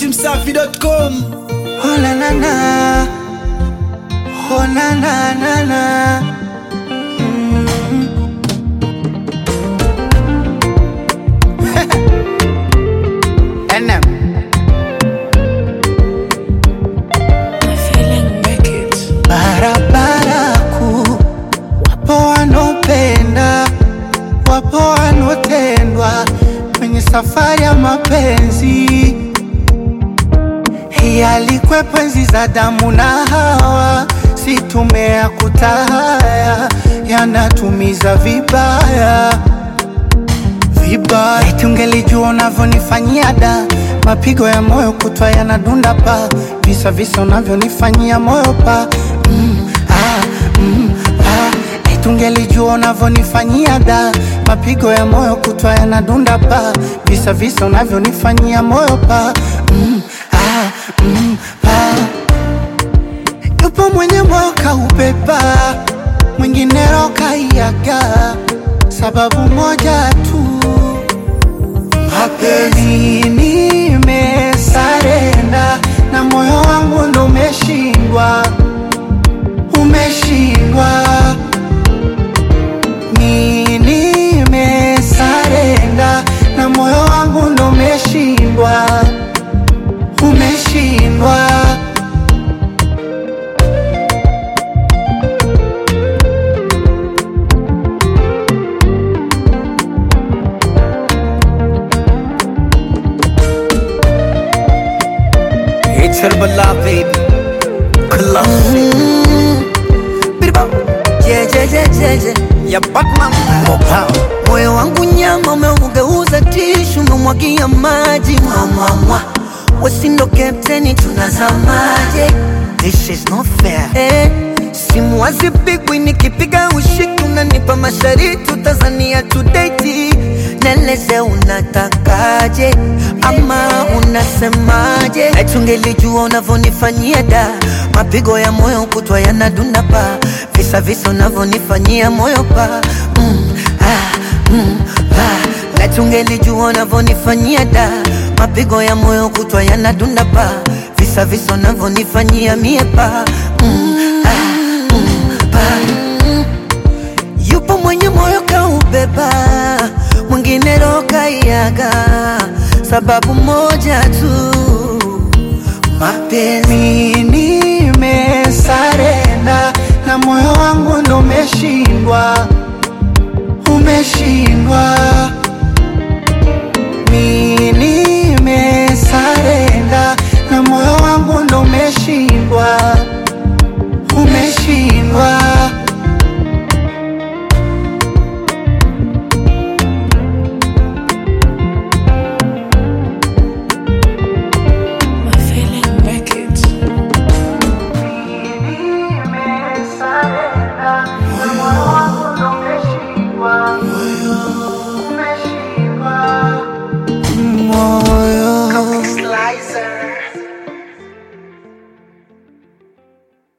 dachimsafi.com Oh na na na, oh na na na na. Mm. NM. Barabara kuu, wapo wanopenda, wapo wanotendwa kwenye safari ya mapenzi hii alikwepo enzi za damu na Hawa, si tumea kutahaya, yanatumiza vibaya vibaya. Eti ungelijua unavyonifanyia da, mapigo ya moyo kutwa yanadunda pa, visa visa unavyonifanyia moyo pa mm, ah, mm, ah. Eti ungelijua unavyonifanyia da, mapigo ya moyo kutwa yanadunda pa, visa visa unavyonifanyia moyo pa mm, ah, mm, pa. Yupo mwenye moyo kaubeba, mwingine roho kaiaga, sababu moja tu mapenzi nimesarenda na moyo wangu ndo umeshindwa, umeshindwa. Mi nimesarenda na moyo wangu ndo umeshindwa, umeshindwa. It's her beloved Classic jejejejeje ya Batman Mopao moyo wangu nyama umeugeuza tishu umemwagia maji mwamwamwa wesindo kapteni tunazamaje This is not fair. eh, simu hazipigwi nikipiga ushiki unanipa mashariti utazania tudeti neleze unatakaje ama unasemaje etungelijua unavyonifanyia da mapigo ya moyo kutwa yanadunda pa visa visa unavyonifanyia moyo pa mm, ah, mm, ah. Letungelijua unavyonifanyia da mapigo ya moyo kutwa yanadunda pa visa visa unavyonifanyia mie pa mm, ah, mm, pa Yupo mwenye moyo kaubeba, mwingine roho kaiaga, sababu moja tu, mapenzi